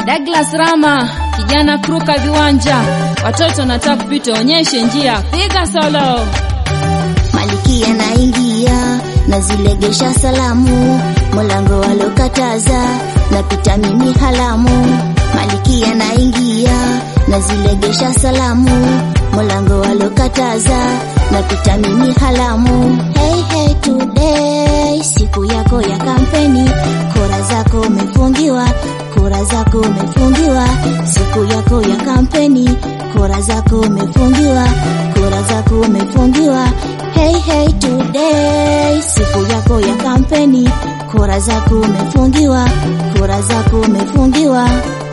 Douglas Rama, kijana kruka viwanja, watoto nataka kupita, onyeshe njia, piga solo. Malikia naingia nazilegesha salamu, mlango walokataza napita mimi halamu. Malikia naingia nazilegesha salamu, mlango walokataza napita mimi halamu. Hey, hey, today siku yako ya kampeni, kura zako umefungiwa, kura zako umefungiwa, siku yako ya kampeni, kura zako umefungiwa, kura zako umefungiwa. Hey, hey, today siku yako ya kampeni, kura zako umefungiwa, kura zako umefungiwa.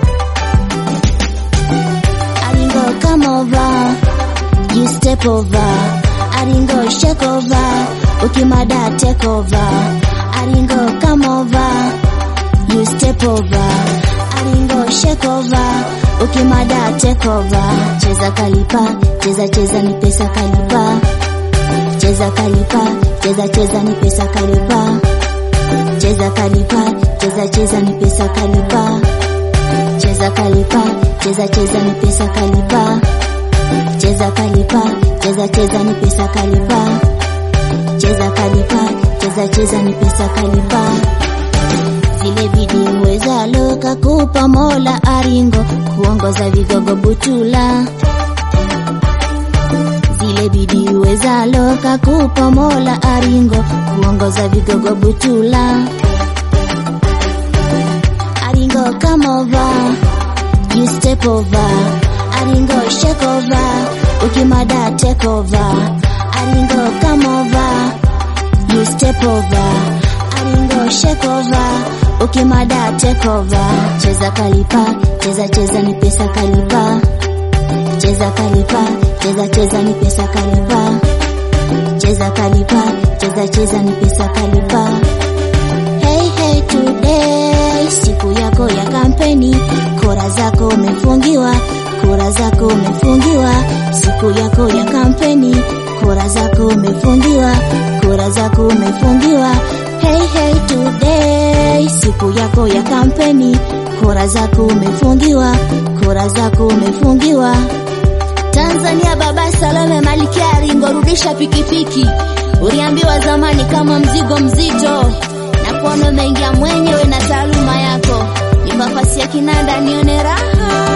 Aringo come over, you step over. Aringo shake over, ukimada take over. Aringo come over, you step over. Aringo shake over, ukimada take over. Cheza kalipa, cheza cheza ni pesa kalipa. Cheza kalipa, cheza cheza ni pesa kalipa. Cheza kalipa, cheza cheza ni pesa kalipa. Cheza kalipa, cheza cheza ni pesa kalipa. Cheza kalipa, cheza cheza ni pesa kalipa. Cheza kalipa, cheza cheza ni pesa kalipa. Zile bidii uwezalo kakupa Mola Aringo kuongoza vigogo Butula. Zile bidii uwezalo kakupa Mola Aringo kuongoza vigogo Butula. Aringo come over, you step over. Aringo shake over, ukimada take over. Aringo come over, you step over. Aringo shake over, ukimada take over. Cheza kalipa, cheza cheza ni pesa kalipa. Cheza kalipa, cheza cheza ni pesa kalipa. Cheza kalipa, cheza cheza ni pesa kalipa. Hey, hey, today siku yako ya kampeni, kura zako umefungiwa, kura zako umefungiwa. Siku yako ya kampeni, kura zako umefungiwa, kura zako umefungiwa. Hey, hey, today siku yako ya kampeni, kura zako umefungiwa, kura zako umefungiwa. Tanzania, baba Salome Malkia Aringo, rudisha pikipiki. Uliambiwa zamani kama mzigo mzito, na kuona umeingia mwenyewe na taaluma yako. Ni nafasi ya kinanda nione raha